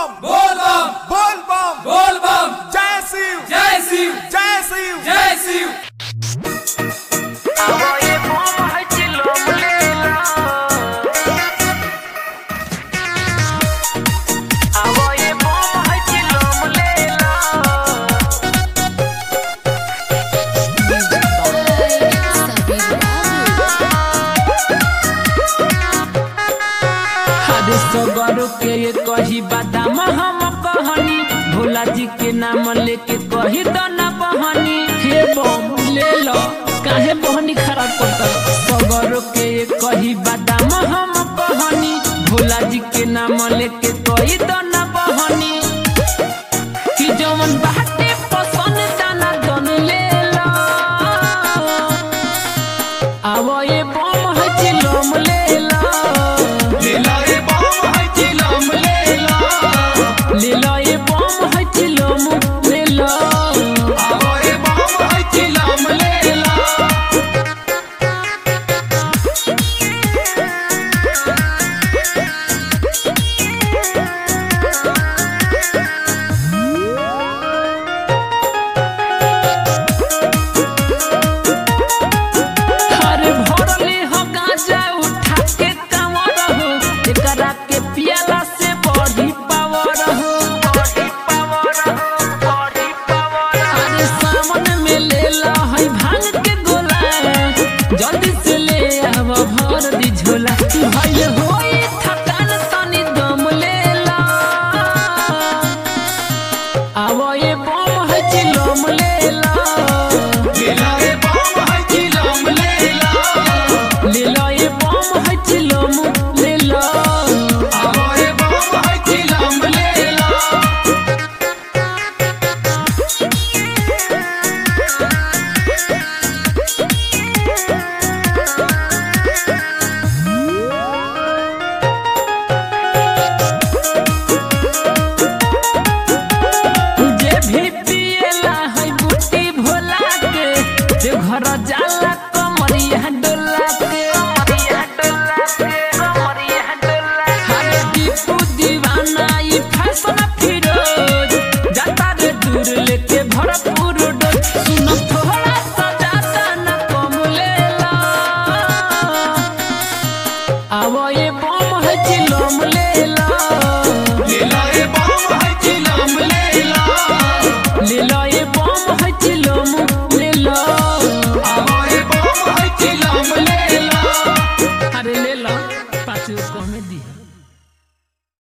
बम बोल बम बोल बम बोल बम जय शिव जय शिव जय शिव जय शिव हरे सगरो के ये कही बादाम हम कहनी भोला जी के नाम लेके कही दना बहनी हे बम ले लो काहे बहनी खराब करता सगरो के ये कही बादाम हम कहनी भोला जी के नाम लेके कही दना